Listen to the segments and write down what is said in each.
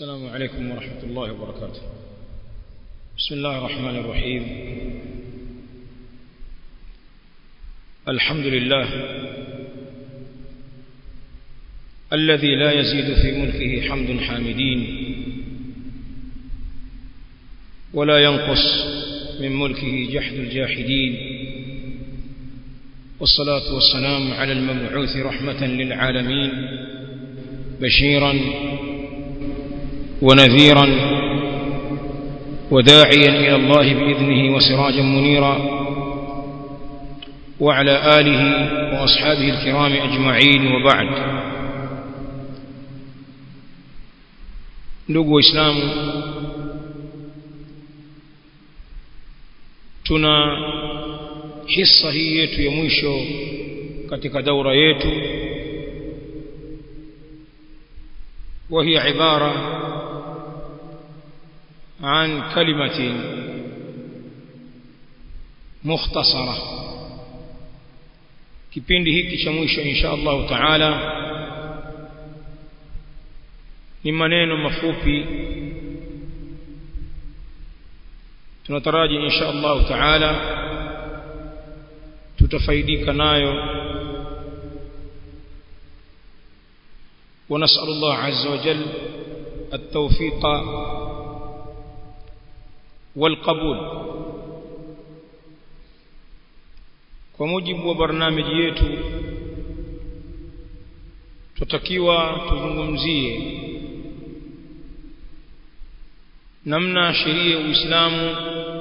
السلام عليكم ورحمة الله وبركاته بسم الله الرحمن الرحيم الحمد لله الذي لا يزيد في ملكه حمد حامدين ولا ينقص من ملكه جحد الجاحدين والصلاة والسلام على المبعوث رحمة للعالمين بشيرا ونذيرا وداعيا إلى الله بإذنه وسراجا منيرا وعلى آله وأصحابه الكرام أجمعين وبعد ndugu waislamu tuna hisa hii yetu ya mwisho katika daura yetu وهي عبارة عن كلمة مختصرة kipindi hiki cha mwisho insha Allah taala ni maneno mafupi tunataraji insha Allah taala tutafaidika nayo ونسأل الله عز وجل التوفيق والقبول kwa mujibu wa barnamiji yetu tutakiwa tuzungumzie namna sheria ya Uislamu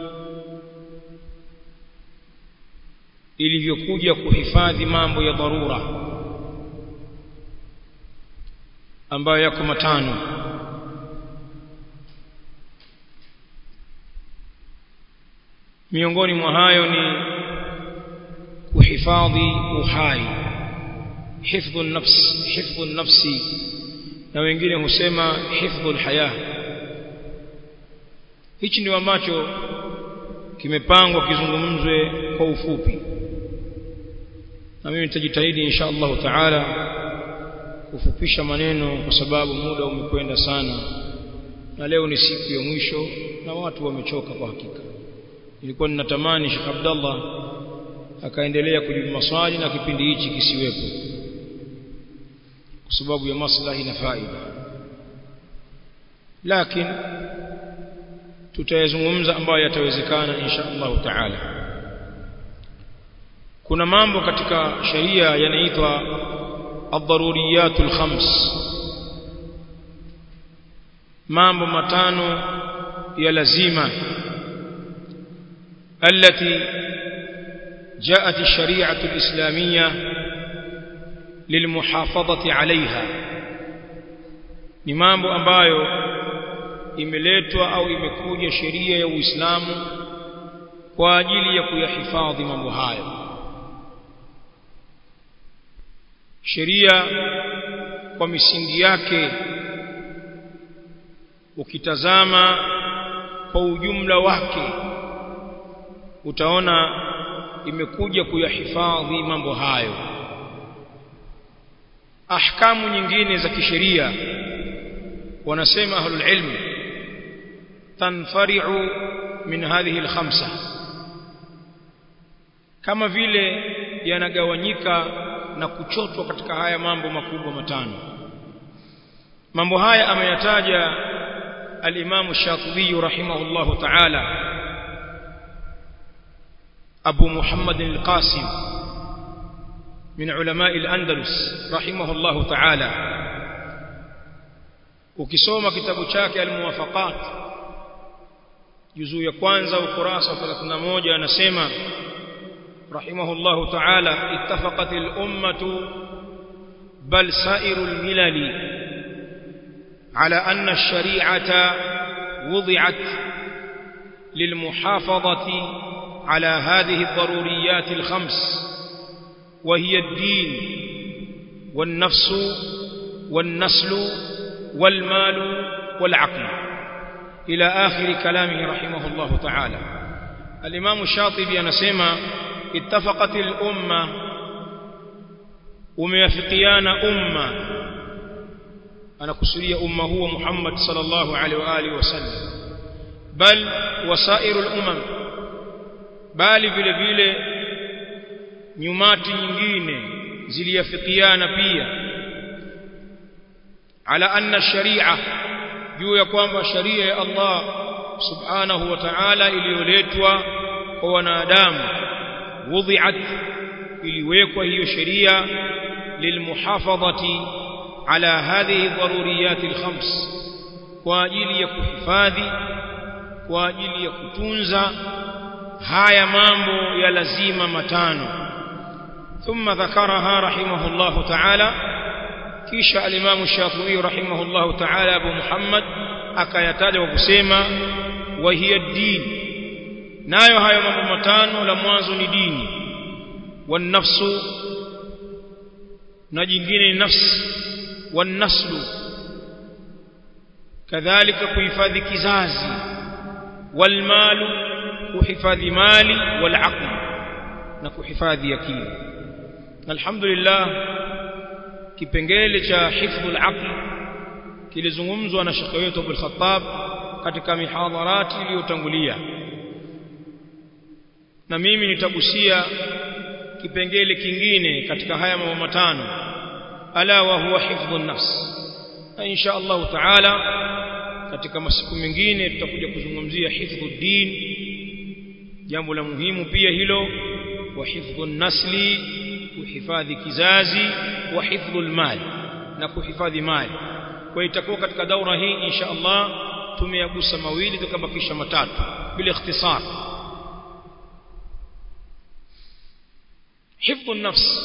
ilivyokuja kuhifadhi mambo ya dharura ambayo yako matano miongoni mwa hayo ni kuhifadhi uhai hifdhu nafs hifdhu nafsi na wengine husema hifdhu alhaya hichi ndio ambacho kimepangwa kizungumzwe kwa ufupi na mimi nitajitahidi insha Allah taala kufupisha maneno kwa sababu muda umekwenda sana na leo ni siku ya mwisho na watu wamechoka kwa hakika nilikuwa ninatamani Sheikh Abdallah akaendelea kujibu maswali na kipindi hichi kisiwepo kwa sababu ya maslahi na faida lakini tutayazungumza ambayo yatawezekana insha Allah taala kuna mambo katika sheria yanaitwa الضروريات الخمس mambo matano ya lazima التي جاءت الشريعة الإسلامية للمحافظة عليها ni mambo ambayo imeletwa au imekuja sheria ya Uislamu kwa ajili ya kuyahifadhi mambo hayo sheria kwa misingi yake ukitazama kwa ujumla wake utaona imekuja kuyahifadhi mambo hayo ahkamu nyingine za kisheria wanasema ahlul ilm tanfari'u min hadhihi alkhamsa kama vile yanagawanyika na kuchotwa katika haya mambo makubwa matano mambo haya ameyataja al-Imam Shatibi rahimahullahu ta'ala Abu Muhammad al-Qasim min ulama al-Andalus rahimahullahu ta'ala ukisoma kitabu chake al-Muwafaqat juzuu ya kwanza ukurasa 31 anasema رحمه الله تعالى اتفقت الأمة بل سائر الملل على أن الشريعة وضعت للمحافظة على هذه الضروريات الخمس وهي الدين والنفس والنسل والمال والعقل إلى آخر كلامه رحمه الله تعالى الإمام الشاطبي أنسيما اتفقت الأمة umeafikiana umma anakusudia umma huo Muhammad sallallahu alaihi wa alihi wasallam bal wasairul umam bali vile vile nyumati nyingine ziliafikiana pia ala anna sharia juu ya kwamba sharia ya Allah subhanahu wa ta'ala iliyoletwa kwa wanadamu wudhi'at iliwekwa hiyo sheria lilmuhafadhati ala hadhihi daruriyat alkhams kwa ajili ya kuhifadhi kwa ajili ya kutunza haya mambo ya lazima matano thumma dhakaraha rahimahullah ta'ala kisha al-Imam Shafi'i rahimahullah ta'ala Abu Muhammad akayataja kwa kusema wa hiya din nayo hayo mambo matano la mwanzo ni dini wan nafsu na jingine ni nafsi wan naslu kadhalika kuhifadhi kizazi wal malu kuhifadhi mali wal aql na kuhifadhi akili alhamdulillah kipengele cha hifdhul aql kilizungumzwa na shekhe wetu Abdul Khattab katika mihadharati iliyotangulia na mimi nitagusia kipengele kingine katika haya mambo matano ala wa huwa hifdhun nafs na insha Allah taala katika masiku mengine tutakuja kuzungumzia hifdhud din jambo la muhimu pia hilo wa hifdhun nasli kuhifadhi kizazi wa hifdhul mali na kuhifadhi mali kwa itakuwa katika daura hii insha Allah tumeyagusa mawili tukabakisha matatu bila ikhtisar hifdhu nafs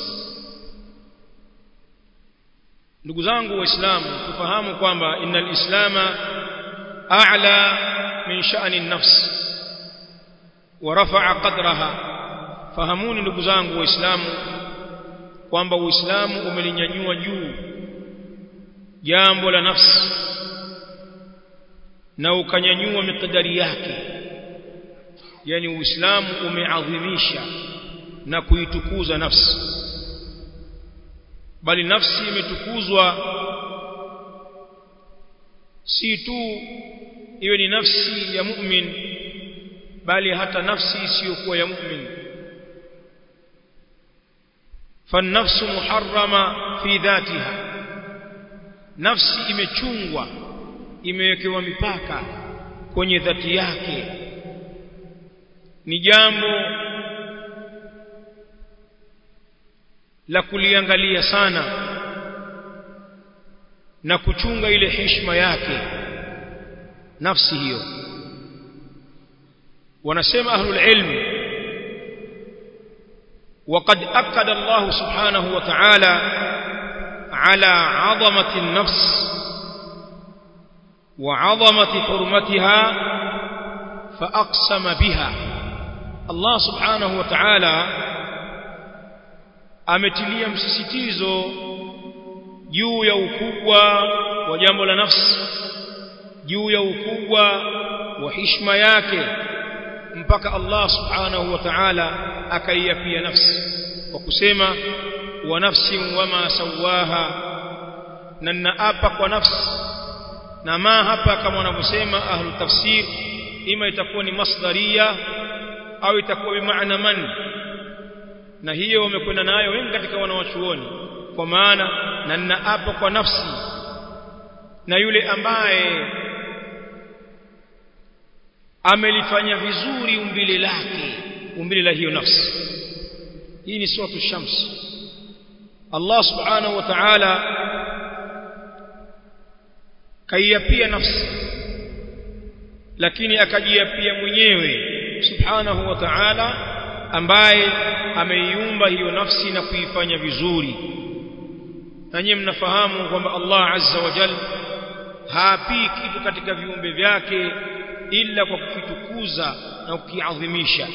ndugu zangu waislamu tufahamu kwamba innal islama a'la min sha'ni an-nafs wa rafa'a qadraha fahamuni ndugu zangu waislamu kwamba uislamu umelinyanyua juu jambo la nafsi na ukanyanyua mikadari yake yani uislamu umeadhimisha na kuitukuza nafsi bali nafsi imetukuzwa si tu iwe ni nafsi ya mu'min bali hata nafsi isiyokuwa ya mu'min فالنفس محرمه في ذاتها nafsi imechungwa imewekewa mipaka kwenye dhati yake ni jambo la kuliangalia sana na kuchunga ile heshima yake nafsi hiyo wanasema ahlul ilm وقد أكد الله سبحانه وتعالى على عظمة النفس وعظمة حرمتها فأقسم بها الله سبحانه وتعالى ametilia msisitizo juu ya ukubwa wa jambo la nafsi juu ya ukubwa wa heshima yake mpaka Allah subhanahu wa ta'ala akaiapia nafsi kwa kusema wa nafsin wama sawaha na naapa kwa nafsi na ma hapa kama wanavyosema ahlu tafsir ima itakuwa ni masdaria au itakuwa bimaana man na hiyo wamekwenda nayo wengi katika wanawachuoni kwa maana na naapa kwa nafsi na yule ambaye amelifanya vizuri umbile lake umbile la hiyo nafsi hii ni suratu shams Allah subhanahu wa ta'ala kaiapia nafsi lakini akajiapia mwenyewe subhanahu wa ta'ala ambaye ameiumba hiyo nafsi na kuifanya vizuri na nyinyi mnafahamu kwamba Allah azza wa jalla haapii kitu katika viumbe vyake ila kwa kukitukuza na kukiadhimisha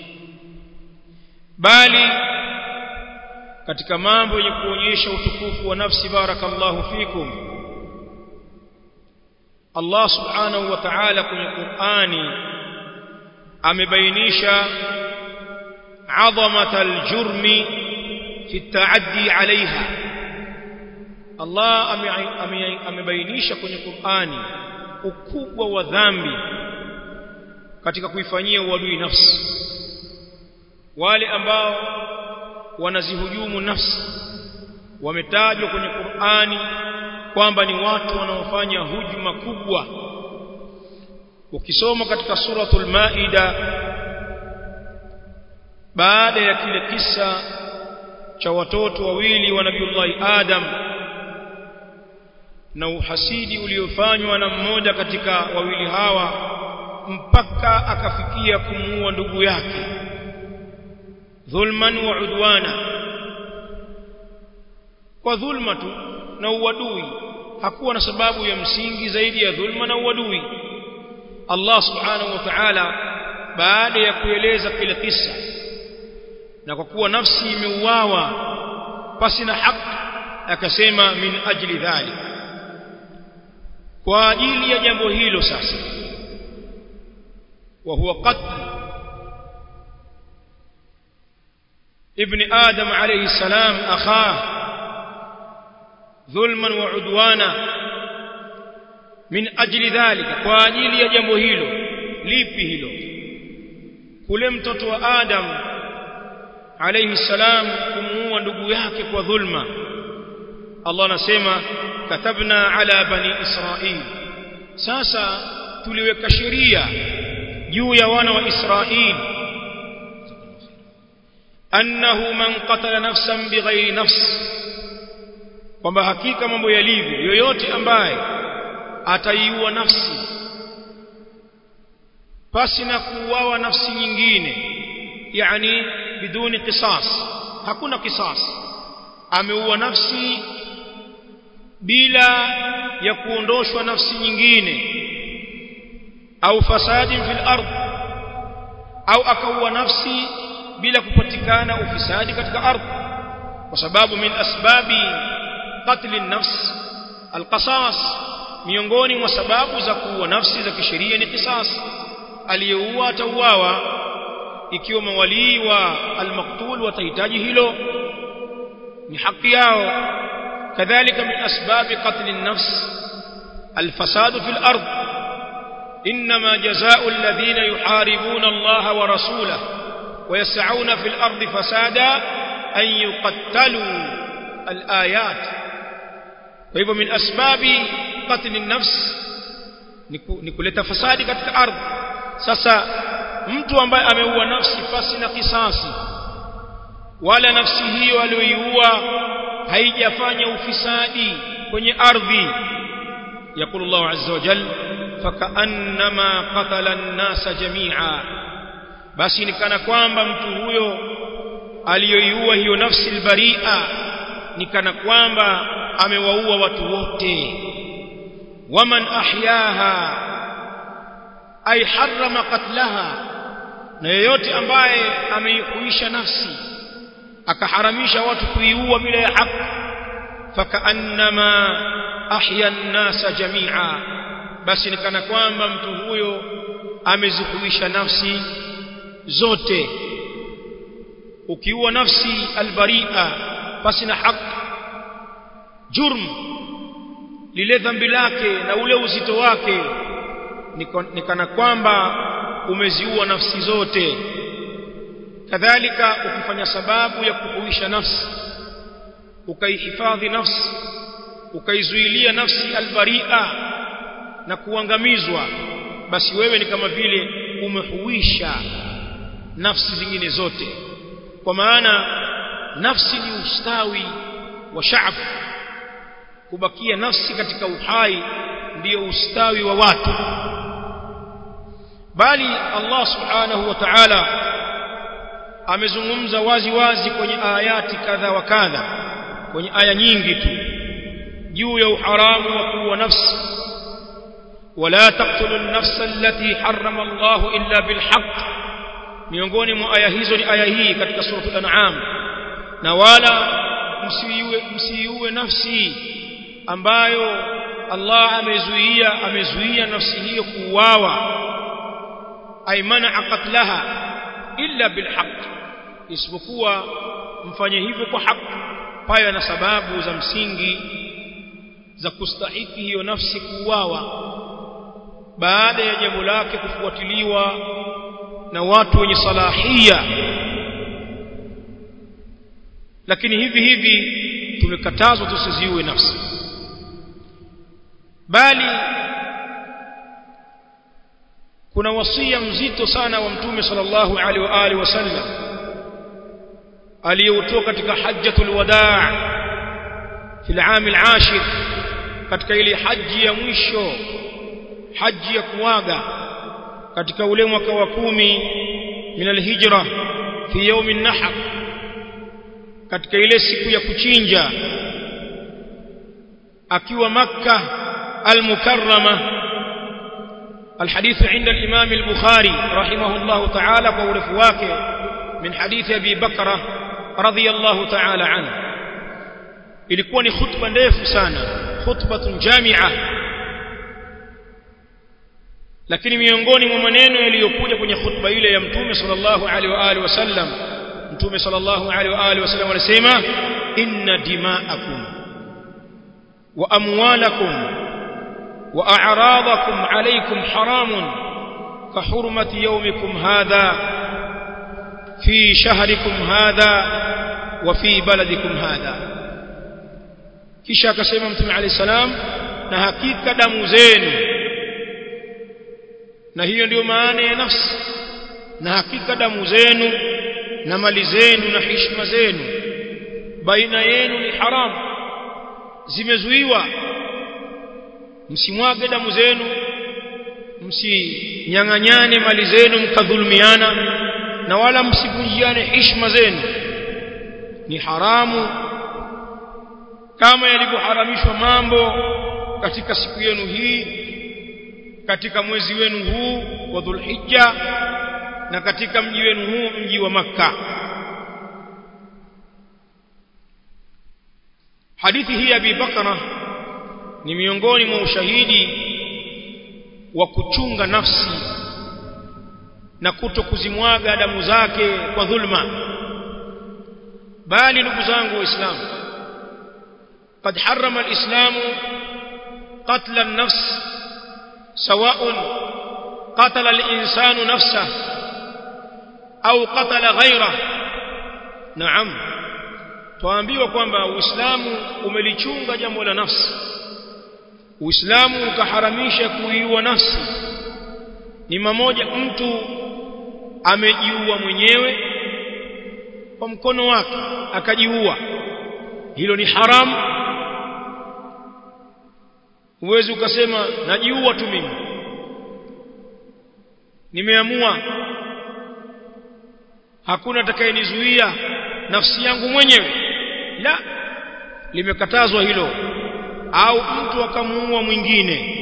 bali katika mambo yenye kuonyesha utukufu wa nafsi barakallahu fikum Allah subhanahu wa ta'ala kwenye Qur'ani amebainisha عظمه الجرم في التعدي عليها Allah amebainisha kwenye Qur'ani ukubwa wa dhambi katika kuifanyia uadui nafsi wale ambao wanazihujumu nafsi wametajwa kwenye Qur'ani kwamba ni watu wanaofanya hujuma kubwa ukisoma katika suratul maida baada ya kile kisa cha watoto wawili wa nabiullahi adam na uhasidi uliofanywa na mmoja katika wawili hawa mpaka akafikia kumuua ndugu yake dhulman wa udwana kwa dhulma tu na uadui hakuwa na sababu ya msingi zaidi ya dhulma na uadui Allah subhanahu wa ta'ala baada ya kueleza kile kisa na kwa kuwa nafsi imeuawa pasi na haki akasema min ajli dhalik kwa ajili ya jambo hilo sasa wa huwa qatl ابن آدم عليه السلام أخاه ظلما وعدوانا من أجل ذلك وأجل يجمع هيلو lipi hilo kule mtoto wa Adam alayhi salam kumuua ndugu yake kwa dhulma Allah anasema katabna ala bani Israil sasa tuliweka sheria juu ya wana wa Israil annahu man qatala nafsan bighairi nafs kwamba hakika mambo yalivyo yoyote ambaye ataiua nafsi pasi na kuuawa nafsi nyingine yani biduni qisas hakuna qisas ameua nafsi bila ya kuondoshwa nafsi nyingine au fasadin fil ardh au akaua nafsi bila kupatikana ufisadi katika ardhi kwa sababu min asbabi qatl an-nafs al-qasas miongoni mwa sababu za kuua nafsi za kisheria ni qisas aliyeua atauawa ikiwa mawalii wa al-maqtul watahitaji hilo ni haki yao kadhalika min asbabi qatl an-nafs al-fasad fi al-ard إنما جزاء الذين يحاربون الله ورسوله ويسعون في الأرض فسادا أن يقتلوا الآيات وهو من أسباب قتل النفس nikuleta fasadi katika ardhi sasa mtu ambaye ameua nafsi pasi na kisasi wala nafsi hiyo aliyoiua haijafanya ufisadi kwenye ardhi يقول الله عز وجل فكأنما قتل الناس جميعا basi ni kana kwamba mtu huyo aliyoiua hiyo nafsi albaria ni kana kwamba amewaua watu wote waman ahyaha ay harrama qatlaha na yeyote ambaye ameihuisha nafsi akaharamisha watu kuiua bila ya haki fakaannama ahya an-nasa jami'a basi ni kana kwamba mtu huyo amezihuisha nafsi zote ukiua nafsi albaria basi na haki jurm lile dhambi lake na ule uzito wake ni kana kwamba umeziua nafsi zote kadhalika ukifanya sababu ya kuhuisha nafsi ukaihifadhi nafsi ukaizuilia nafsi albaria na kuangamizwa basi wewe ni kama vile umehuisha nafsi zingine zote kwa maana nafsi ni ustawi wa shaab kubakia nafsi katika uhai ndiyo ustawi wa watu bali Allah subhanahu wa ta'ala amezungumza wazi wazi kwenye ayati kadha wa kadha kwenye aya nyingi tu juu ya uharamu wa kuua nafsi ولا تقتلوا النفس التي حرم الله إلا بالحق miongoni mwa aya hizo ni aya hii katika sura al-an'am na wala msiiue msiiue nafsi ambayo Allah amezuia amezuia nafsi hiyo kuuawa ay man'a qatlaha illa bilhaq isipokuwa mfanye hivyo kwa haki paya na sababu za msingi za kustahiki hiyo nafsi kuuawa baada ya jambo lake kufuatiliwa na watu wenye salahia lakini hivi hivi tumekatazwa tusiziue nafsi bali kuna wasia mzito sana wa mtume sallallahu alaihi wa alihi wasallam aliyoutoa katika hajjatul wadaa في العام العاشر katika ile haji ya mwisho haji ya kuaga katika ule mwaka wa kumi min alhijra fi yawm an-nahr katika ile siku ya kuchinja akiwa makka al-mukarrama الحديث عند الإمام البخاري رحمه الله تعالى قول فواكه من حديث أبي بكر رضي الله تعالى عنه ilikuwa ni khutba ndefu sana khutbatun jamia lakini miongoni mwa maneno yaliyokuja kwenye khutba ile ya mtume sallallahu alaihi wa alihi wasallam mtume sallallahu alaihi wa alihi wasallam alisema inna dima'akum wa amwalakum wa a'radakum alaykum haramun ka hurmati yawmikum hadha fi shahrikum hadha wa fi baladikum hadha kisha akasema mtume alayhi salam na hakika damu zenu na hiyo ndiyo maana ya nafsi na hakika damu zenu na mali zenu na heshima zenu baina yenu ni haramu zimezuiwa msimwage damu zenu msinyang'anyane mali zenu mkadhulumiana na wala msivunjiane heshima zenu ni haramu kama yalivyoharamishwa mambo katika siku yenu hii katika mwezi wenu huu wa Dhulhijja na katika mji wenu huu mji wa Makka hadithi hii ya Abi Bakara ni miongoni mwa ushahidi wa kuchunga nafsi na kuto kuzimwaga damu zake kwa dhulma bali ndugu zangu waislamu قد حرم الإسلام قتل النفس سواء قتل الإنسان نفسه أو قتل غيره نعم tuambiwa kwamba uislamu umelichunga jambo la nafsi uislamu ukaharamisha kuiua nafsi ni mamoja mtu amejiua mwenyewe kwa mkono wake akajiua hilo ni haramu huwezi ukasema najiua tu mimi nimeamua hakuna atakayenizuia nafsi yangu mwenyewe la limekatazwa hilo au mtu akamuua mwingine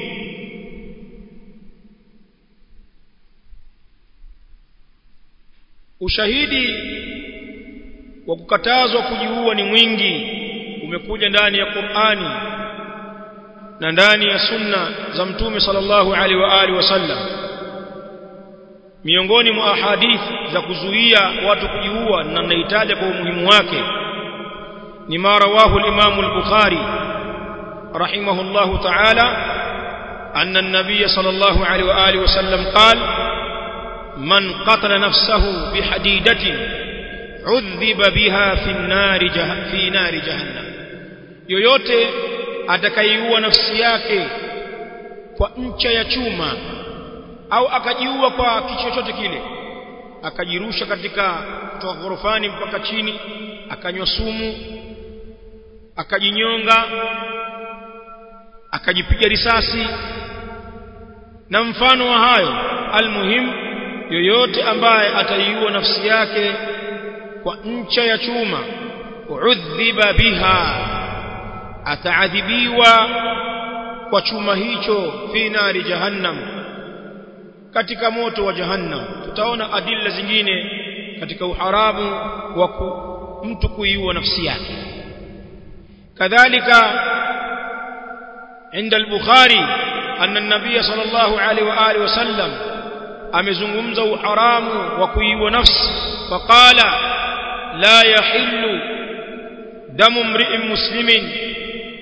ushahidi wa kukatazwa kujiua ni mwingi umekuja ndani ya Qur'ani na ndani ya sunna za mtume sallallahu alaihi wa alihi wasallam miongoni mwa ahadithi za kuzuia watu kujiua na nahitaja kwa umuhimu wake ni ma rawahu al-Imam al-Bukhari rahimahullahu ta'ala أن النبي صلى الله عليه وآله وسلم قال من قتل نفسه بحديدة عذب بها في النار جه في نار جهنم yoyote atakaiua nafsi yake kwa ncha ya chuma au akajiua kwa kichochote kile akajirusha katika kutoka ghorofani mpaka chini akanywa sumu akajinyonga akajipiga risasi na mfano wa hayo almuhim yoyote ambaye ataiua nafsi yake kwa ncha ya chuma udhiba biha ataadhibiwa kwa chuma hicho fi nari jahannam katika moto wa jahannam tutaona adilla zingine katika uharamu wa mtu kuiua nafsi yake kadhalika عند البخاري أن النبي صلى الله عليه وآله وسلم amezungumza uharamu wa kuiua nafsi faqala la yahillu damu mri'in muslimin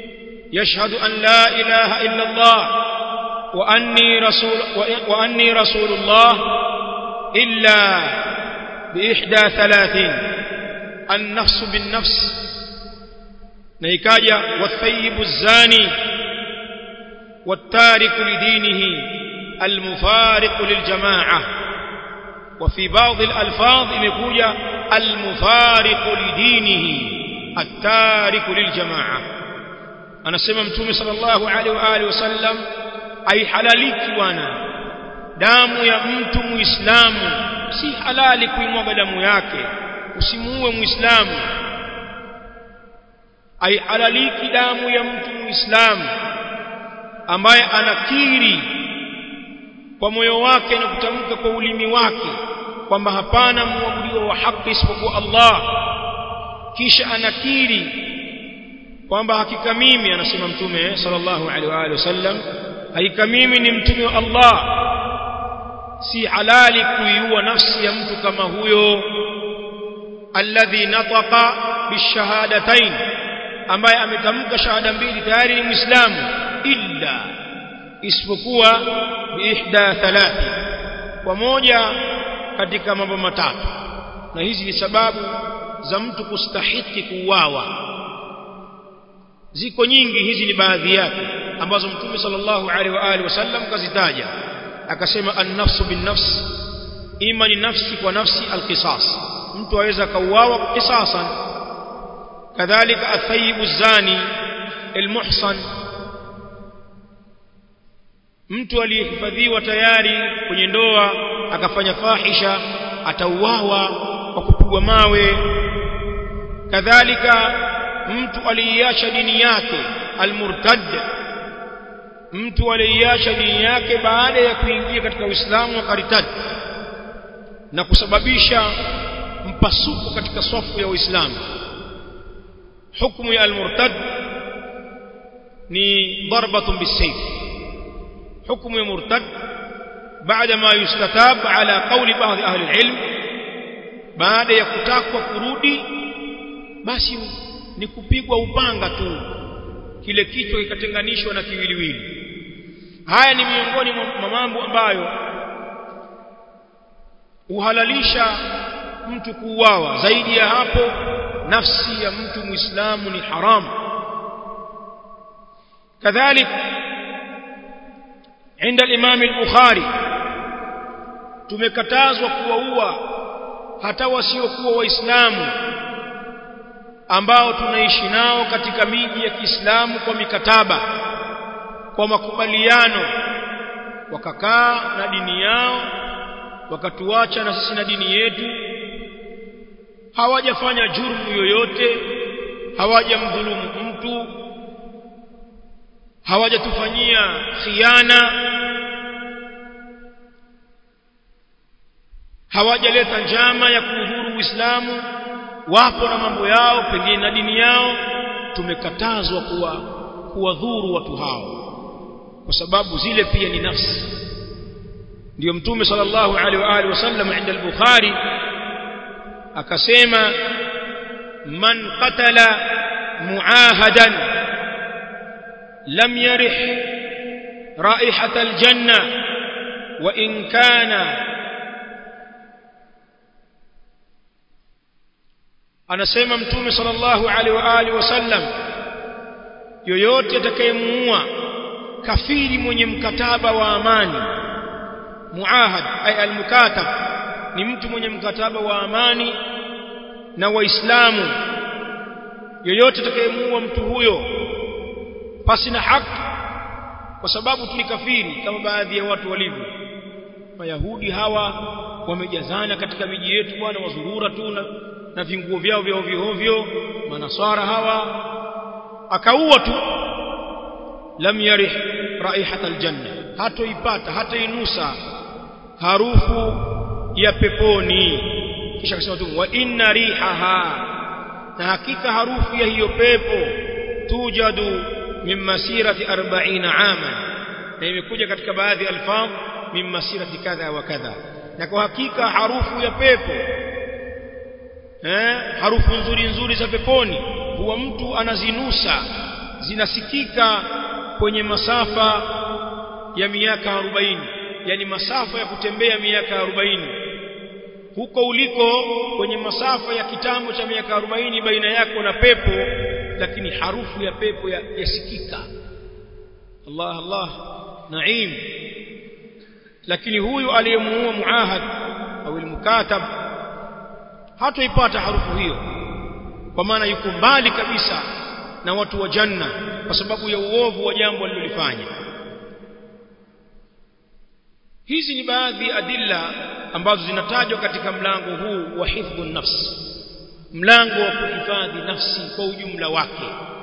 يشهد أن لا إله إلا الله وأني رسول, وأني رسول الله إلا بإحدى ثلاثين النفس بالنفس نيكاجا والثيب الزاني والتارك لدينه المفارق للجماعة وفي بعض الألفاظ imekuja المفارق لدينه التارك للجماعة anasema mtume sallallahu alaihi wa alihi wasallam aihalaliki bwana damu ya mtu muislamu si halali kuimwaga damu yake usimuue muislamu aihalaliki damu ya mtu muislamu ambaye anakiri kwa moyo wake na kutamka kwa ulimi wake kwamba hapana muabudiwa wa haki isipokuwa Allah kisha anakiri kwamba hakika mimi anasema mtume sallallahu alaihi wa alihi wasallam hakika mimi ni mtume wa Allah si halali kuiua nafsi ya mtu kama huyo alladhi nataqa bishahadatain ambaye ametamka shahada mbili tayari ni muislamu illa isipokuwa biihda thalathi kwa moja katika mambo matatu na hizi ni sababu za mtu kustahiki kuuawa ziko nyingi hizi ni baadhi yake ambazo mtume sallallahu alaihi wa alihi wasallam kazitaja akasema an-nafsu bin-nafs ima ni nafsi kwa nafsi al-qisas mtu aweza kauawa qisasan kadhalika athayibu zani al-muhsan mtu aliyehifadhiwa tayari kwenye ndoa akafanya fahisha atauawa kwa kupigwa mawe kadhalika mtu aliiacha dini yake almurtad mtu aliiacha dini yake baada ya kuingia katika Uislamu akaritad na kusababisha mpasuko katika safu ya Uislamu hukumu ya almurtad ni darbatun bisayf hukumu ya murtad baada ma yustatab ala qawli baadhi ahli alilm baada ya kutakwa kurudi basi ni kupigwa upanga tu kile kichwa kikatenganishwa na kiwiliwili haya ni miongoni mwa mambo ambayo uhalalisha mtu kuuawa zaidi ya hapo nafsi ya mtu muislamu ni haramu كذلك عند الإمام البخاري tumekatazwa kuwaua hata wasiokuwa waislamu ambao tunaishi nao katika miji ya Kiislamu kwa mikataba kwa makubaliano wakakaa na dini yao wakatuacha na sisi na dini yetu hawajafanya jurmu yoyote hawajamdhulumu mtu hawajatufanyia khiana hawajaleta njama ya kuudhuru Uislamu wapo na mambo yao pengine na dini yao tumekatazwa kuwa kuwadhuru watu hao kwa sababu zile pia ni nafsi ndio mtume sallallahu alaihi wa alihi wasallam inda al-bukhari akasema man qatala muahadan lam yarih raihata al-janna wa in kana anasema mtume sallallahu alaihi wa alihi wasallam yoyote atakayemuua kafiri mwenye mkataba wa amani muahad ay almukatab ni mtu mwenye mkataba wa amani na waislamu yoyote atakayemuua mtu huyo pasi na haki kwa sababu tu ni kafiri kama baadhi ya watu walivyo mayahudi hawa wamejazana katika miji yetu bwana wazurura tu na, na vinguo vyao vya ovyo ovyo manaswara hawa akaua tu lam yarih raihat aljanna hatoipata hatainusa harufu ya peponi kisha akasema tu wa inna rihaha na hakika harufu ya hiyo pepo tujadu min masirati 40 ama na imekuja katika baadhi ya alfadh min masirati kadha wa kadha na kwa hakika harufu ya pepo eh harufu nzuri nzuri za peponi huwa mtu anazinusa zinasikika kwenye masafa ya miaka arobaini yani masafa ya kutembea miaka arobaini huko uliko kwenye masafa ya kitambo cha miaka arobaini baina yako na pepo lakini harufu ya pepo yasikika ya Allah Allah naim lakini huyu aliyemuua muahad au almukatab hatoipata harufu hiyo kwa maana yuko mbali kabisa na watu wa janna kwa sababu ya uovu wa jambo alilolifanya hizi ni baadhi ya adilla ambazo zinatajwa katika mlango huu wa hifdhu nafsi mlango wa kuhifadhi nafsi kwa ujumla wake